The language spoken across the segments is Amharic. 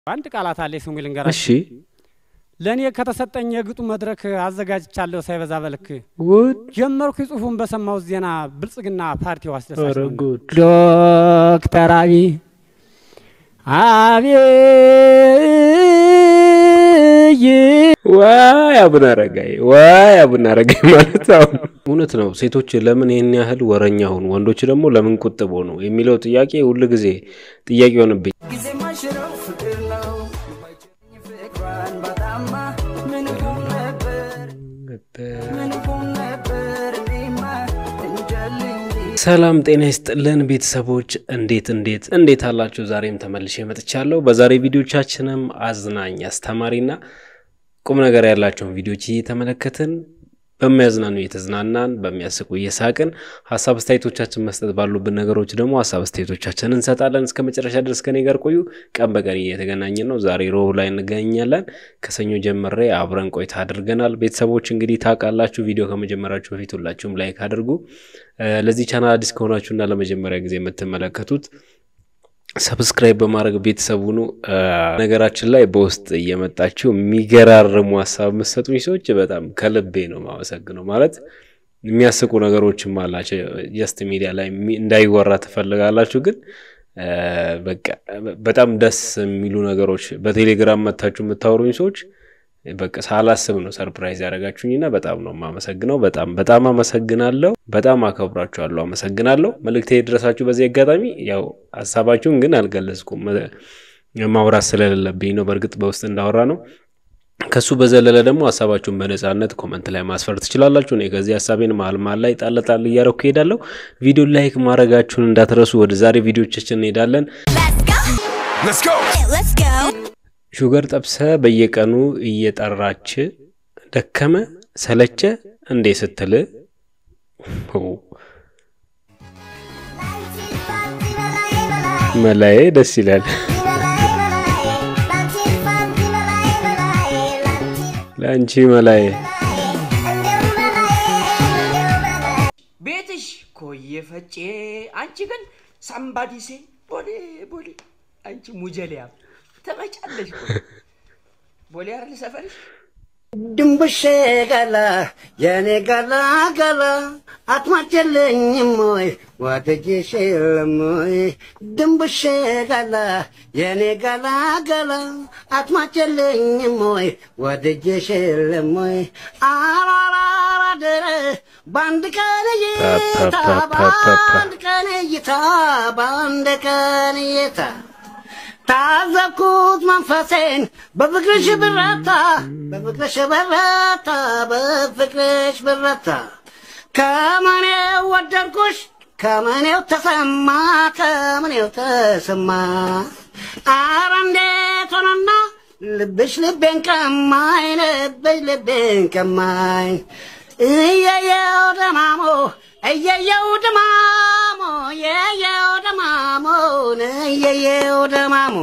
አንድ ቃላት አለ ስሙ ልንገራችሁ። እሺ ለእኔ ከተሰጠኝ የግጡ መድረክ አዘጋጅቻለሁ ሳይበዛ በልክ ጉድ ጀመርኩ ጽሁፉን በሰማሁት ዜና ብልጽግና ፓርቲው አስደሳች ኧረ ነው። ጉድ ዶክተር አብይ አብይ ዋይ አቡነ አረጋይ ዋይ አቡነ አረጋይ ማለት አሁን እውነት ነው። ሴቶች ለምን ይህን ያህል ወረኛ ሆኑ፣ ወንዶች ደግሞ ለምን ቁጥብ ሆኑ የሚለው ጥያቄ ሁል ጊዜ ጥያቄ ሆንብኝ። ጊዜ ማሽረው ፍቅር ነው ፍቅሯን በጣማ ምን ሆን ነበር ምን ሆን ነበር እኔማ እንጃልኝ ሰላም ጤና ይስጥልን ቤተሰቦች፣ እንዴት እንዴት እንዴት አላችሁ? ዛሬም ተመልሼ መጥቻለሁ። በዛሬ ቪዲዮቻችንም አዝናኝ አስተማሪና ቁም ነገር ያላቸውን ቪዲዮች እየተመለከትን በሚያዝናኑ እየተዝናናን በሚያስቁ እየሳቅን ሀሳብ አስተያየቶቻችን መስጠት ባሉብን ነገሮች ደግሞ ሀሳብ አስተያየቶቻችን እንሰጣለን። እስከ መጨረሻ ድረስ ከኔ ጋር ቆዩ። ቀን በቀን እየተገናኘን ነው። ዛሬ ሮብ ላይ እንገኛለን። ከሰኞ ጀምሬ አብረን ቆይታ አድርገናል። ቤተሰቦች እንግዲህ ታውቃላችሁ፣ ቪዲዮ ከመጀመራችሁ በፊት ሁላችሁም ላይክ አድርጉ። እ ለዚህ ቻናል አዲስ ከሆናችሁና ለመጀመሪያ ጊዜ የምትመለከቱት ሰብስክራይብ በማድረግ ቤተሰቡ ነው። ነገራችን ላይ በውስጥ እየመጣችሁ የሚገራርሙ ሀሳብ የምትሰጡኝ ሰዎች በጣም ከልቤ ነው ማመሰግነው። ማለት የሚያስቁ ነገሮችም አላቸው። ጀስት ሚዲያ ላይ የሚ- እንዳይወራ ትፈልጋላችሁ፣ ግን እ በቃ በጣም ደስ የሚሉ ነገሮች በቴሌግራም መታችሁ የምታወሩኝ ሰዎች በቃ ሳላስብ ነው ሰርፕራይዝ ያደረጋችሁኝና በጣም ነው የማመሰግነው። በጣም በጣም አመሰግናለሁ። በጣም አከብራችኋለሁ። አመሰግናለሁ። መልእክቴ የደረሳችሁ በዚህ አጋጣሚ ያው ሀሳባችሁን ግን አልገለጽኩም እ ማውራት ስለሌለብኝ ነው። በእርግጥ በውስጥ እንዳወራ ነው። ከሱ በዘለለ ደግሞ ሀሳባችሁን በነጻነት ኮመንት ላይ ማስፈር ትችላላችሁ። እኔ ከዚህ ሀሳቤን መሀል መሀል ላይ ጣል ጣል እያረኩ እሄዳለሁ። ቪዲዮ ላይክ ማድረጋችሁን እንዳትረሱ። ወደ ዛሬ ቪዲዮቻችን እንሄዳለን። Let's go. Let's go. ሹገር ጠብሰ በየቀኑ እየጠራች ደከመ ሰለቸ እንዴ ስትል መላዬ ደስ ይላል። ለአንቺ መላዬ ቤትሽ ኮየ ፈጬ አንቺ ግን ሳምባዲ ሴ ቦሌ ቦሌ አንቺ ሙጀሊያ ተመጫለሽ እኮ። ቦሌ አይደል ሰፈርሽ ድንቡሼ ገላ የኔ ገላ ገላ አትማጭልኝም ወይ ወደጅሽ የለም ወይ ድንቡሼ ገላ የኔ ገላ ገላ አትማጭልኝም ወይ ወደጅሽ የለም ወይ አራራራደረ በአንድ ቀን እይታ በአንድ ቀን እይታ በአንድ ቀን እይታ ታዘብኩት መንፈሴን በፍቅርሽ ብረታ በፍቅርሽ ብረታ በፍቅርሽ ብረታ ከምኔው ወደድኩሽ ከምኔው ተሰማ ከምኔው ተሰማ አረ እንዴት ሆነና ልብሽ ልቤን ቀማኝ ልብሽ ልቤን ቀማኝ እየየው ደማሞ እየየው ደማሞ እየየው ደማሞ እየየው ደማሞ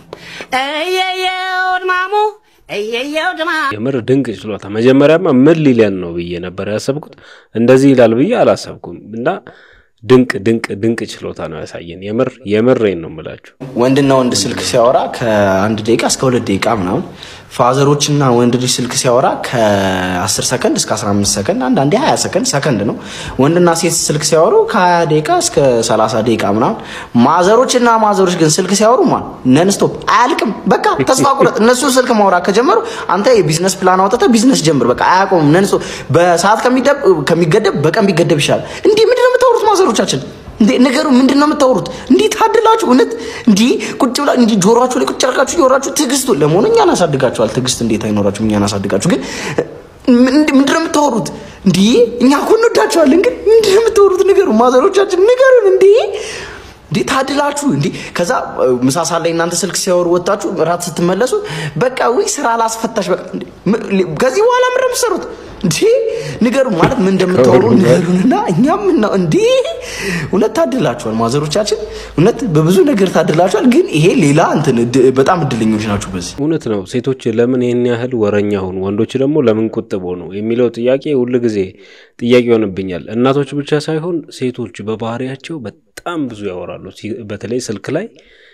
እየየው ደማሞ እየየው ደማሞ የምር ድንቅ ችሎታ። መጀመሪያማ ምን ሊለን ነው ብዬ ነበር ያሰብኩት። እንደዚህ ይላል ብዬ አላሰብኩም እና ድንቅ ድንቅ ድንቅ ችሎታ ነው ያሳየን። የምር የምሬን ነው የምላችሁ። ወንድና ወንድ ስልክ ሲያወራ ከአንድ ደቂቃ እስከ ሁለት ደቂቃ ምናምን፣ ፋዘሮችና ወንድ ልጅ ስልክ ሲያወራ ከ10 ሰከንድ እስከ 15 ሰከንድ፣ አንዳንዴ 20 ሰከንድ ሰከንድ ነው። ወንድና ሴት ስልክ ሲያወሩ ከ20 ደቂቃ እስከ 30 ደቂቃ ምናምን። ማዘሮችና ማዘሮች ግን ስልክ ሲያወሩ ማን ነን ስቶፕ አያልቅም። በቃ ተስፋ ቁረጥ። እነሱ ስልክ ማውራት ከጀመሩ አንተ የቢዝነስ ፕላን አውጥተህ ቢዝነስ ጀምር። በቃ አያቆምም። ነን ስቶፕ በሰዓት ከሚደብ- ከሚገደብ በቀን ቢገደብ ይሻላል። እንዲህ ምንድን ነው የምታወሩት ማዘሮቻችን? እንዴ ነገሩ ምንድን ነው የምታወሩት? እንዲህ ታድላችሁ እውነት እንዲህ ቁጭ ብላ እንዲህ ጆሮአችሁ ላይ ቁጭ አድርጋችሁ እያወራችሁ ትዕግስቱ ለመሆኑ እኛን አሳድጋችኋል። ትዕግስት እንዴት አይኖራችሁም? እኛን አሳድጋችሁ ግን ምንድ- ምንድን ነው የምታወሩት? እንዲህ እኛ እኮ እንወዳችኋለን፣ ግን ምንድን ነው የምታወሩት? ንገሩ ማዘሮቻችን ንገሩን። እንዲህ እንዴ ታድላችሁ እንዴ! ከዛ እ፣ ምሳ ሰዓት ላይ እናንተ ስልክ ሲያወሩ ወጣችሁ እራት ስትመለሱ በቃ ወይ ስራ ላስፈታሽ በቃ እንዴ! ም- ሊ- ከዚህ በኋላ ምንድን ነው የምትሰሩት? እንዴ ንገሩ ማለት ምን እንደምታወሩ ከሁሉም ጋር። ንገሩንና እኛም ነው እንዴ እውነት ታድላችኋል ማዘሮቻችን እውነት በብዙ ነገር ታድላችኋል ግን ይሄ ሌላ እንትን እድ- በጣም እድለኞች ናችሁ በዚህ እውነት ነው። ሴቶች ለምን ይህን ያህል ወረኛ ሆኑ፣ ወንዶች ደግሞ ለምን ቁጥብ ሆኑ የሚለው ጥያቄ ሁል ጊዜ ጥያቄ ይሆንብኛል። እናቶች ብቻ ሳይሆን ሴቶች በባህሪያቸው በጣም ብዙ ያወራሉ። ሲ- በተለይ ስልክ ላይ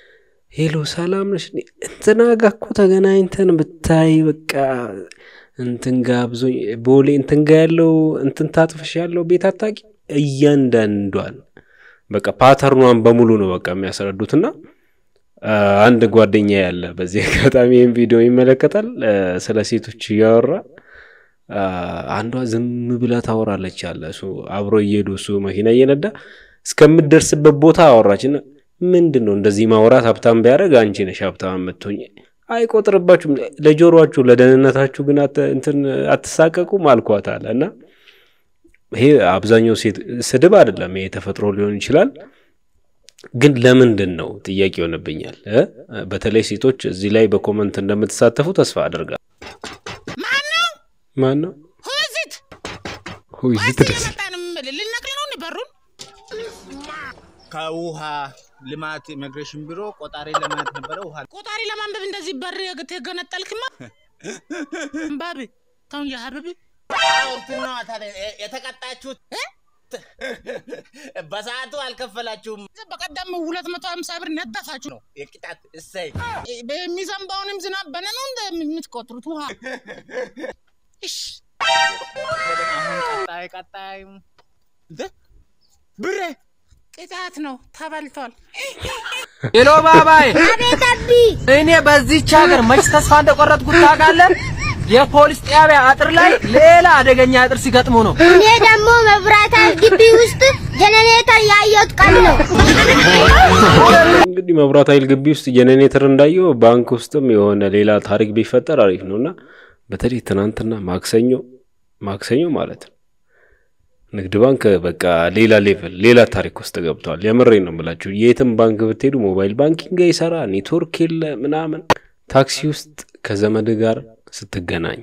ሄሎ ሰላም ነሽ? እኔ እንትና ጋ እኮ ተገናኝተን ብታይ በቃ እንትን ጋ ብዙ ቦሌ እንትን ጋ ያለው እንትን ታጥፍሽ ያለው ቤት አታቂ እያንዳንዷን በቃ ፓተርኗን በሙሉ ነው በቃ የሚያስረዱትና አ፣ አንድ ጓደኛ ያለ በዚህ አጋጣሚ ይህም ቪዲዮ ይመለከታል አ፣ ስለ ሴቶች እያወራ አ፣ አንዷ ዝም ብላ ታወራለች አለ እሱ አብሮ እየሄዱ እሱ መኪና እየነዳ እስከምትደርስበት ቦታ አወራችና ምንድን ነው እንደዚህ ማውራት ሀብታም ቢያደርግ አንቺ ነሽ ሀብታም የምትሆኝ አይቆጥርባችሁም ለጆሮአችሁ ለደህንነታችሁ ግን አት- እንትን አትሳቀቁም አልኳት አለ እና ይሄ አብዛኛው ሴት ስድብ አይደለም ይሄ ተፈጥሮ ሊሆን ይችላል ግን ለምንድን ነው ጥያቄ ይሆንብኛል እ? በተለይ ሴቶች እዚህ ላይ በኮመንት እንደምትሳተፉ ተስፋ አደርጋለሁ ማን ነው ሁዚት ሁይት ደስ መጣንም ልነቅል ነው በሩን ከውሃ ልማት ኢሚግሬሽን ቢሮ ቆጣሪ ለማየት ነበረ። ውሃ ቆጣሪ ለማንበብ እንደዚህ በር የገነጠልክማ እምባብ ተው እንጂ ሀብብ እንትን ነው ታዲያ የ- የተቀጣችሁት በሰዓቱ አልከፈላችሁም በቀደም ሁለት መቶ ሀምሳ ብር ነጠፋችሁ ነው የቅጣት እሰይ የሚዘንባውንም ዝናብ በነ ነው እንደ የምትቆጥሩት ውሃ እሽ አሁን ቀጣይ ቀጣይ እንደ ብሬ ቅጣት ነው ተበልቷል ሄሎ ባባዬ፣ እኔ በዚህች ሀገር መች ተስፋ እንደቆረጥኩት ታውቃለህ? የፖሊስ ጣቢያ አጥር ላይ ሌላ አደገኛ አጥር ሲገጥሙ ነው። እኔ ደግሞ መብራት ኃይል ግቢ ውስጥ ጀነሬተር ያየሁት ቀን ነው። እንግዲህ መብራት ኃይል ግቢ ውስጥ ጄኔሬተር እንዳየው ባንክ ውስጥም የሆነ ሌላ ታሪክ ቢፈጠር አሪፍ ነው እና በተለይ ትናንትና ማክሰኞ ማክሰኞ ማለት ነው ንግድ ባንክ በቃ ሌላ ሌቭል ሌላ ታሪክ ውስጥ ገብተዋል። የምሬ ነው የምላችሁ። የትም ባንክ ብትሄዱ ሞባይል ባንኪንግ አይሰራ፣ ኔትወርክ የለ ምናምን። ታክሲ ውስጥ ከዘመድ ጋር ስትገናኝ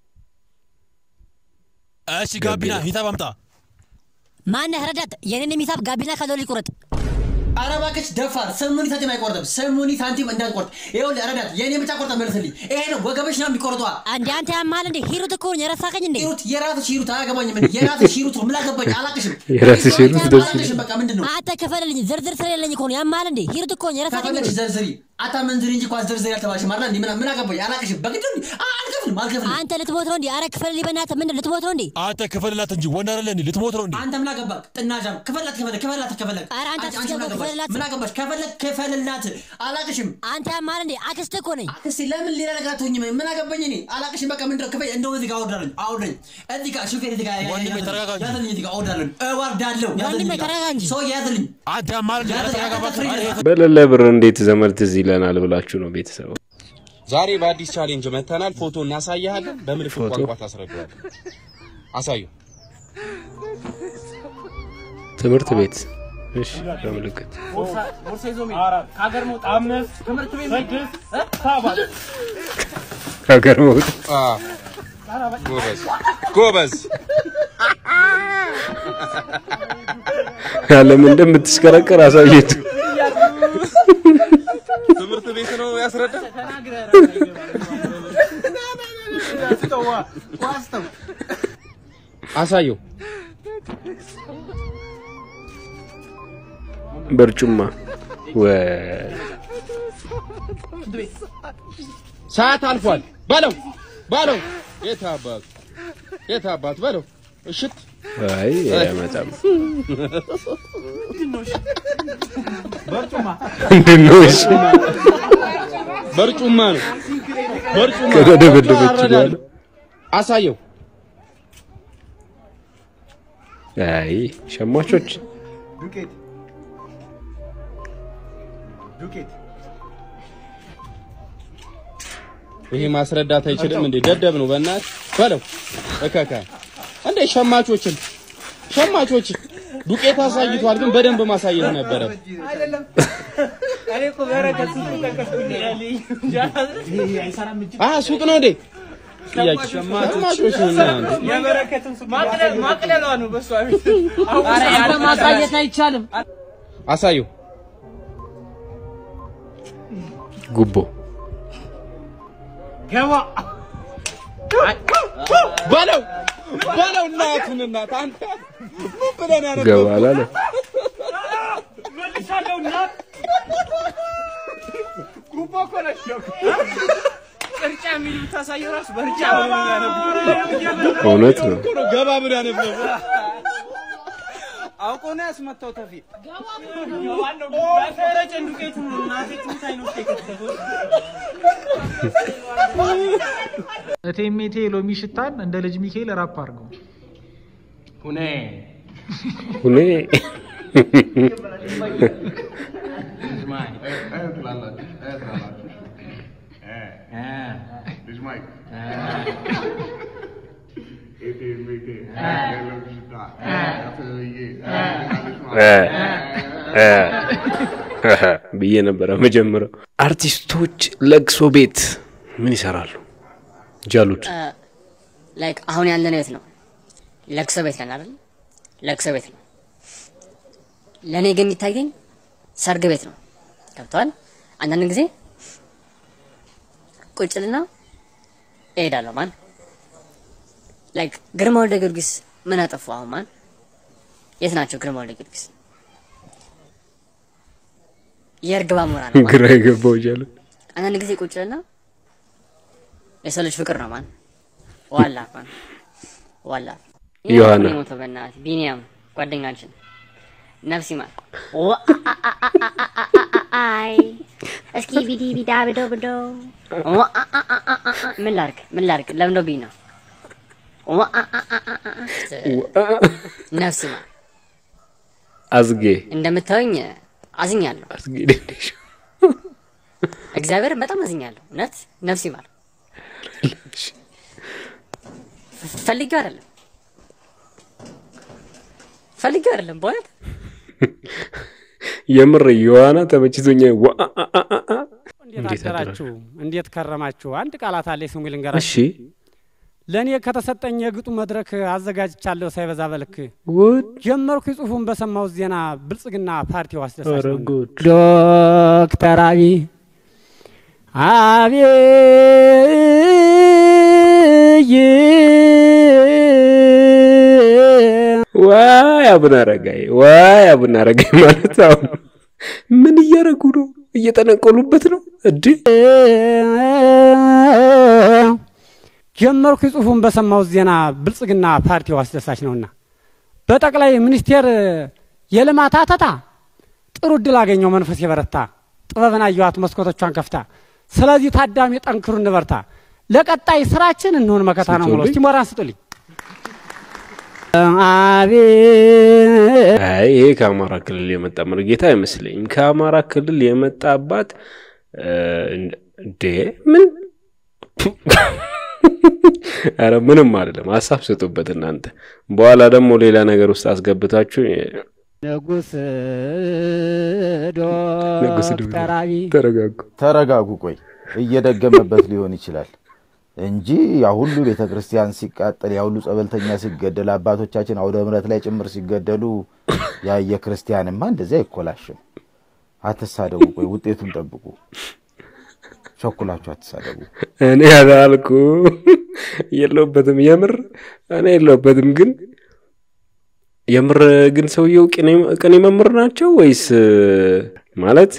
እሺ ጋቢና ሂሳብ አምጣ። ማነህ ረዳት? የኔን ሂሳብ ጋቢና ካለው ሊቁረጥ ኧረ እባክሽ ደፋር፣ ስሙኒ ሳንቲም አይቆርጥም። ስሙኒ ሳንቲም እንዳትቆርጥ። ይኸውልህ ረዳት፣ የእኔ ብቻ ቆርጠ መልስልኝ። ይሄ ነው ወገበሽ ነው የሚቆርጧ። አንዴ አንተ ያማል እንዴ? ሂሩት እኮ ነኝ፣ የረሳኸኝ እንዴ? ሂሩት የራስሽ ሂሩት አያገባኝም። እንዴ የራስሽ ሂሩት ነው። ምን አገባኝ? አላቅሽም። የራስሽ ሂሩት ደስ ይላል። አላቅሽም። በቃ ምንድን ነው አንተ ክፈልልኝ፣ ዝርዝር ስለሌለኝ እኮ ነው። ያማል እንዴ? ሂሩት እኮ ነኝ፣ የረሳኸኝ ከፈለግሽ እንዴ? ዘርዝሪ። አታመንዝሪ እንጂ ኳስ ዘርዝሪ አልተባልሽም አይደል? እንዴ ምን ምን አገባኝ? አላቅሽም። በግድ ነው። አልከፍልም፣ አልከፍልም። አንተ ልትሞት ነው እንዴ? አረ ክፈልልኝ በእናትህ። ምንድን ልትሞት ነው እንዴ? አንተ ክፈልላት እንጂ ወንድ አይደለ እንዴ? ልትሞት ነው እንዴ? አንተ ምን አገባህ? ጥናዣም ክፈላት፣ ክፈላት፣ ክፈላት፣ ክፈላት። ኧረ አንተ አንቺ ምን አትስገባ፣ አገባሽ? ክፈልላት። ምን አገባሽ? ከፈለግ ክፈልላት። አላቅሽም። አንተ ያማል እንዴ? አክስትህ እኮ ነኝ። አክስቴ ለምን ሌላ ነገር አትሆኝም? ምን አገባኝ እኔ አላቅሽም። በቃ ምንድን ነው ክፈይ። እንደው እዚህ ጋር አወርዳለኝ፣ አውርደኝ። እዚህ ጋር ሹፌር እዚህ ጋር ወንድሜ ተረጋጋ እንጂ። ያዘልኝ፣ እዚህ ጋር አወርዳለኝ፣ እወርዳለሁ። ያዘልኝ ወንድሜ እዚህ ጋር። ተረጋጋ እንጂ። ሰው ያዘልኝ። አንተ ያማል እንዴ? ኧረ ተረጋጋ እባክህ። ኧረ ይሄ በሌለ ብር እንዴት ዘመድ ትዝ ይለናል ብላችሁ ነው ቤተሰብ ዛሬ በአዲስ ቻሌንጅ መተናል። ፎቶ እናሳያለን። በምልክት ፎቶ? ቋንቋ ታስረዳዋለህ። አሳዩ። ትምህርት ቤት እሺ፣ በምልክት ቦርሳ ይዞ የሚሄድ ከሀገር መውጣት አምስት ትምህርት ቤት ስድስት ሰባት ከሀገር መውጣት አ ጎበዝ ጎበዝ። ዓለም እንደምትሽከረከር አሳየቱ። ትምህርት ቤት ነው ያስረዳ። አሳየው። በርጩማ ወ ሰዓት አልፏል። በለው በለው። የት አባት የት አባት በለው። እሽት አይ አይመጣም። ምንድን ነው እሺ? በርጩማ ነው በርጩማ። ከተደበደበች አረዳለሁ። በኋላ አሳየው። አይ ሸማቾች ዱቄት ዱቄት ይሄ ማስረዳት አይችልም እንዴ? ደደብ ነው በእናትህ በለው። እከካ እንዴ ሸማቾችን ሸማቾች ዱቄት አሳይቷል፣ ግን በደንብ ማሳየት ነበረ። አይደለም እኔ እኮ በረከት ሱቅ ጠቀስኩኝ አይሰራም እንጂ አ ሱቅ ነው እንዴ? ጥያቄ ሸማቾች ነው እናንተ የበረከትን ሱቅ ማቅለሏ ነው በሷ ቤት ኧረ ያለ ማሳየት አይቻልም አሳየው። ጉቦ ገባ በለው በለው እናቱን እናት አንተ ምን ብለን ያነበብኩት? ገባ አላለ። መልሻለሁ እናት ጉቦ እኮ ነች ነው ቅርጫ የሚል ብታሳየው ራሱ በርጫ እውነት ነው። እኮ ነው ገባ ብሎ ያነበው አውቆ ነው ያስመታው ተፊ ፈረጨን ዱቄቱን ነው እናቴ ትሙታይ ነው የከተተው እቴሜቴ ሎሚ ሽታን እንደ ልጅ ሚካኤል ራፕ አድርገው ሁኔ ሁኔ ብዬ ነበረ መጀመሪያው። አርቲስቶች ለቅሶ ቤት ምን ይሰራሉ? ጃሉድ ላይክ አሁን ያለነው የት ነው? ለቅሶ ቤት ነን አይደል? ለቅሶ ቤት ነው። ለእኔ ግን የሚታየኝ ሰርግ ቤት ነው። ገብተዋል። አንዳንድ ጊዜ ቁጭልና እሄዳለሁ። ማን ላይክ ግርማ ወልደ ጊዮርጊስ ምን አጠፉ? አሁን ማን የት ናቸው? ግርማ ወልደ ጊዮርጊስ የእርግባ ሞራ ነው። ማን? ግራ የገባው ጃሉድ አንዳንድ ጊዜ ቁጭልና የሰው ልጅ ፍቅር ነው። ማን ዋላ ማን ዋላ ዮሐና። ይሄ ሞቶ በእናትህ ቢኒያም ጓደኛችን ነፍስ ይማር። አይ እስኪ ቢዲ ቢዳ ብዶ ብዶ ምን ላርግ ምን ላርግ ለምዶብኝ ነው። ነፍስ ይማር። አዝጌ እንደምታዩኝ አዝኛለሁ። አዝጌ ደንደሾ እግዚአብሔር በጣም አዝኛለሁ። እውነት ነፍስ ይማር። ፈልጌው አይደለም ፈልጌው አይደለም በእውነት የምር ዮሐና ተመችቶኛ ዋ አ አ አ አ አ። እንዴት እንዴት አደራችሁ? እንዴት ከረማችሁ? አንድ ቃላት አለ ስሙ እሺ ልንገራችሁ። ለእኔ ከተሰጠኝ የግጡ መድረክ አዘጋጅቻለሁ ሳይበዛ በልክ ጉድ ጀመርኩ ጽሁፉን በሰማሁት ዜና ብልጽግና ፓርቲው አስደሳች ኧረ ነው። ጉድ ዶክተር አብይ አብይ ዋይ አቡነ አረጋይ ዋይ አቡነ አረጋይ ማለት አሁን ምን እያደረጉ ነው? እየጠነቀሉበት ነው እድ ጀመርኩ ጽሁፉን በሰማሁት ዜና ብልጽግና ፓርቲው አስደሳች ነውና በጠቅላይ ሚኒስቴር የልማት አተታ ጥሩ እድል አገኘው መንፈስ የበረታ ጥበብን አየዋት መስኮቶቿን ከፍታ። ስለዚህ ታዳሚ ጠንክሩ እንበርታ፣ ለቀጣይ ስራችን እንሆን መከታ ነው ብሎ እስቲ ሞራን ስጡልኝ። አቤት አይ ይሄ ከአማራ ክልል የመጣ መርጌታ አይመስለኝም። ከአማራ ክልል የመጣ አባት እ፣ እንዴ ምን አረ ምንም አይደለም። ሀሳብ ስጡበት እናንተ። በኋላ ደግሞ ሌላ ነገር ውስጥ አስገብታችሁ ንጉስ ንጉስ ዶክተር አብይ ተረጋጉ። ተረጋጉ። ቆይ እየደገመበት ሊሆን ይችላል እንጂ ያ ሁሉ ቤተ ክርስቲያን ሲቃጠል፣ ያ ሁሉ ጸበልተኛ ሲገደል፣ አባቶቻችን አውደ ምሕረት ላይ ጭምር ሲገደሉ ያየ ክርስቲያንማ እንደዚህ አይኮላሽም። አትሳደቡ። ቆይ ውጤቱን ጠብቁ። ቸኩላችሁ አትሳደቡ። እኔ ያላልኩ የለውበትም። የምር እኔ የለውበትም። ግን የምር ግን ሰውየው ቅኔ- ቅኔ መምህር ናቸው ወይስ ማለት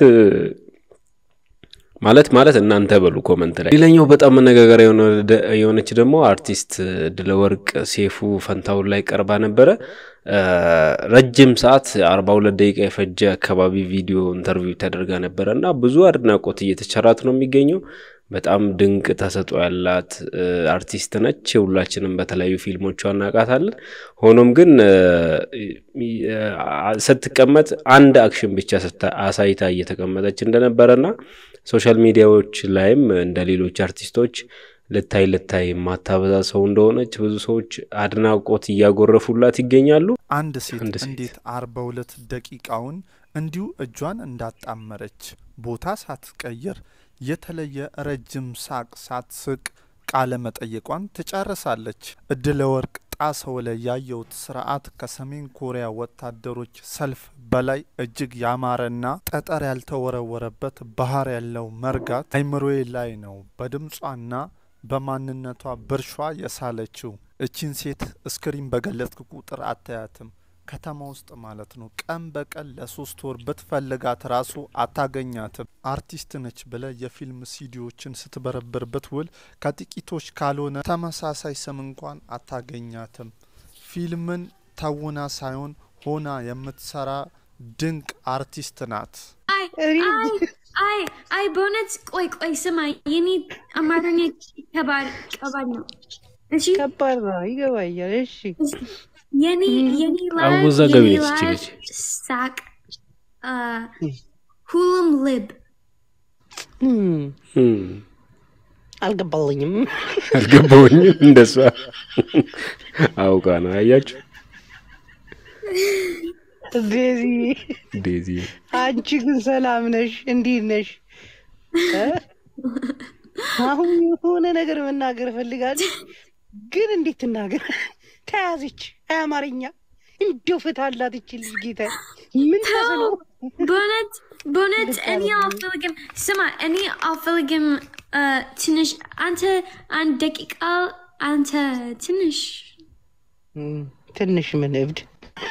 ማለት ማለት እናንተ በሉ ኮመንት ላይ። ሌላኛው በጣም መነጋገሪያ የሆነ- የሆነች ደግሞ አርቲስት ድለወርቅ ሴፉ ፈንታውን ላይ ቀርባ ነበረ። እ፣ ረጅም ሰዓት አርባ ሁለት ደቂቃ የፈጀ አካባቢ ቪዲዮ ኢንተርቪው ተደርጋ ነበረ እና ብዙ አድናቆት እየተቸራት ነው የሚገኘው። በጣም ድንቅ ተሰጥኦ ያላት እ፣ አርቲስት ነች። ሁላችንም በተለያዩ ፊልሞቿ እናውቃታለን። ሆኖም ግን እ፣ እ፣ ስትቀመጥ አንድ አክሽን ብቻ ስታ- አሳይታ እየተቀመጠች እንደነበረና ሶሻል ሚዲያዎች ላይም እንደ ሌሎች አርቲስቶች ልታይ ልታይ የማታበዛ ሰው እንደሆነች ብዙ ሰዎች አድናቆት እያጎረፉላት ይገኛሉ። አንድ ሴት አንድ ሴት እንዴት አርባ ሁለት ደቂቃውን እንዲሁ እጇን እንዳጣመረች ቦታ ሳትቀይር የተለየ ረጅም ሳቅ ሳትስቅ ቃለ መጠየቋን ትጨርሳለች። እድለ ወርቅ ጣሰው ላይ ያየሁት ስርዓት ከሰሜን ኮሪያ ወታደሮች ሰልፍ በላይ እጅግ ያማረና ጠጠር ያልተወረወረበት ባህር ያለው መርጋት አይምሮዬ ላይ ነው በድምጿና በማንነቷ ብርሿ የሳለችው። እቺን ሴት እስክሪን በገለጥክ ቁጥር አታያትም። ከተማ ውስጥ ማለት ነው። ቀን በቀን ለሶስት ወር ብትፈልጋት ራሱ አታገኛትም። አርቲስት ነች ብለ የፊልም ሲዲዎችን ስትበረብርበት ውል ከጥቂቶች ካልሆነ ተመሳሳይ ስም እንኳን አታገኛትም። ፊልምን ተውና ሳይሆን ሆና የምትሰራ ድንቅ አርቲስት ናት። አይ አይ አይ አይ በእውነት ቆይ ቆይ ስማ፣ የኔ አማርኛ ከባድ ከባድ ነው። እሺ ከባድ ነው፣ ይገባኛል። እሺ የኔ የኔ ላብ አወዛጋቢ የኔ ነች ላብ ይቺ ልጅ። ሳቅ አ፣ ሁሉም ልብ እም፣ አልገባልኝም። አልገባውኝም። እንደሷ አውቃ ነው አያችሁ። ዴዚ ዴዚ አንቺ ግን ሰላም ነሽ? እንዴት ነሽ? እ? አሁን የሆነ ነገር መናገር እፈልጋለሁ፣ ግን እንዴት ትናገር? ተያዘች። አይ አማርኛ እንደው ፍትህ አላት ይቺ ልጅ ጌታ ምን ተስኖ በእውነት በእውነት እኔ አልፈልግም። ስማ እኔ አልፈልግም። አ፣ ትንሽ አንተ አንድ ደቂቃ አንተ ትንሽ እም፣ ትንሽ ምን እብድ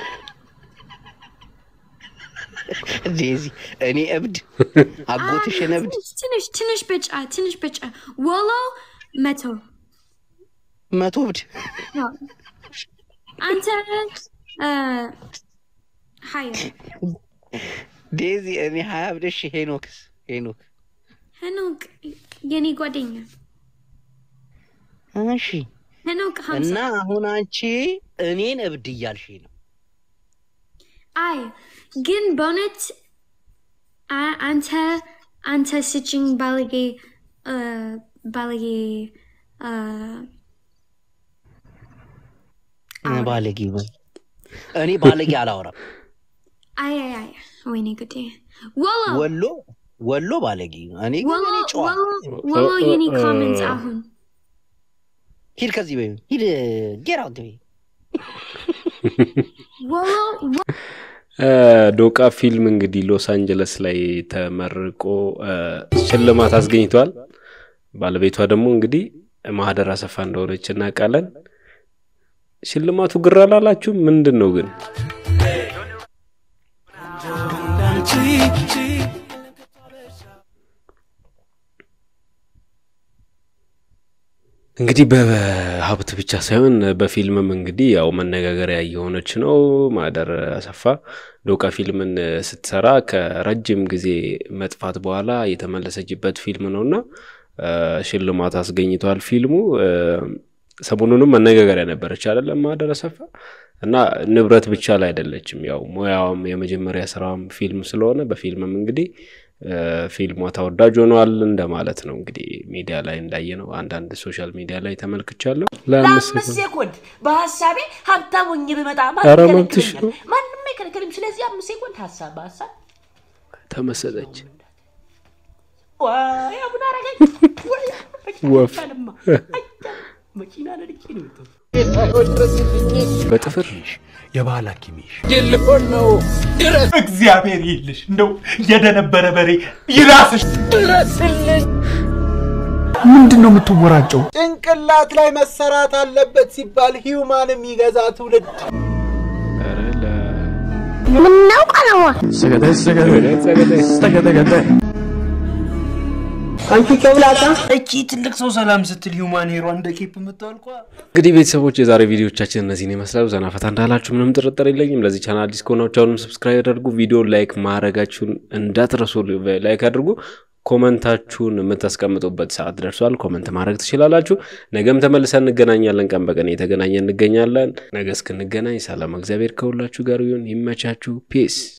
ዴዚ እኔ እብድ አጎትሽን እብድ ትንሽ ትንሽ ትንሽ ብጫ ትንሽ ብጫ ወሎ መቶ መቶ እብድ ነው። አንተ አ፣ ሀያ ዴዚ እኔ ሀያ እብድሽ ሄኖክስ ሄኖክ ሄኖክ የኔ ጓደኛ እሺ ሄኖክ ሀምሳ እና አሁን አንቺ እኔን እብድ እያልሽ ነው አይ ግን በእውነት አ- አንተ አንተ ስጭኝ ባለጌ አ፣ ባለጌ አ፣ ባለጌ በይ እኔ ባለጌ አላወራም አይ አይ አይ ወይኔ ጉዴ ወሎ ወሎ ወሎ ባለጌ ነው እኔ ግን ወሎ እኔ ጨዋ ወሎ ወሎ የኔ ኮመንት አሁን ሂድ ከዚህ በይ ሂድ ጌር አውት በይ ወሎ ወ- እ፣ ዶቃ ፊልም እንግዲህ ሎስ አንጀለስ ላይ ተመርቆ እ፣ ሽልማት አስገኝቷል። ባለቤቷ ደግሞ እንግዲህ ማህደር አሰፋ እንደሆነች እናውቃለን። ሽልማቱ ግር አላላችሁም? ምንድን ነው ግን? እንግዲህ በሀብት ብቻ ሳይሆን በፊልምም እንግዲህ ያው መነጋገሪያ እየሆነች ነው። ማህደር አሰፋ ዶቃ ፊልምን ስትሰራ ከረጅም ጊዜ መጥፋት በኋላ የተመለሰችበት ፊልም ነው እና እ፣ ሽልማት አስገኝቷል ፊልሙ። እ፣ ሰሞኑንም መነጋገሪያ ነበረች አይደለም ማህደር አሰፋ እና ንብረት ብቻ ላይ አይደለችም። ያው ሙያዋም የመጀመሪያ ስራዋም ፊልም ስለሆነ በፊልምም እንግዲህ እ፣ ፊልሟ ተወዳጅ ሆኗል እንደማለት ነው። እንግዲህ ሚዲያ ላይ እንዳየነው አንዳንድ ሶሻል ሚዲያ ላይ ተመልክቻለሁ። ለአምስት ለአምስት ሴኮንድ በሀሳቤ ሀብታም ሆኜ ብመጣ ኧረ ማንም መብትሽ ነው። ይከለክለኛል? ማንም አይከለክልም። ስለዚህ አምስት ሴኮንድ ሀሳብ በሀሳብ ተመሰለች ዋይ አቡነ አረጋኝ ወይ ወፍ መኪናንማ መኪና ነድቄ ነው የመጣሁት። በጥፍር የባህል ሐኪምሽ ልሆን ነው። ድረስ እግዚአብሔር ይልሽ እንደው የደነበረ በሬ ይራስሽ። ድረስልኝ። ምንድን ነው የምትወራጨው? ጭንቅላት ላይ መሰራት አለበት ሲባል ሂውማን የሚገዛ ትውልድ ምነው ቀለሟ ሰገደ ሰገደ ሰገደ ሰገደ አንቺ ጨብላቃ እቺ ትልቅ ሰው ሰላም ስትል ሂውማን ሄሯ እንደ ኬፕ የምታወልቋ እንግዲህ ቤተሰቦች የዛሬ ቪዲዮቻችን እነዚህን ይመስላሉ። ዘና ፈታ እንዳላችሁ ምንም ጥርጥር የለኝም። ለዚህ ቻናል አዲስ ከሆናችሁ አሁንም ሰብስክራይብ አድርጉ። ቪዲዮ ላይክ ማድረጋችሁን እንዳትረሱ። ላይክ አድርጉ። ኮመንታችሁን የምታስቀምጡበት ሰዓት ደርሷል። ኮመንት ማድረግ ትችላላችሁ። ነገም ተመልሰን እንገናኛለን። ቀን በቀን እየተገናኘ እንገኛለን። ነገ እስክንገናኝ ሰላም፣ እግዚአብሔር ከሁላችሁ ጋር ይሁን። ይመቻችሁ። ፒስ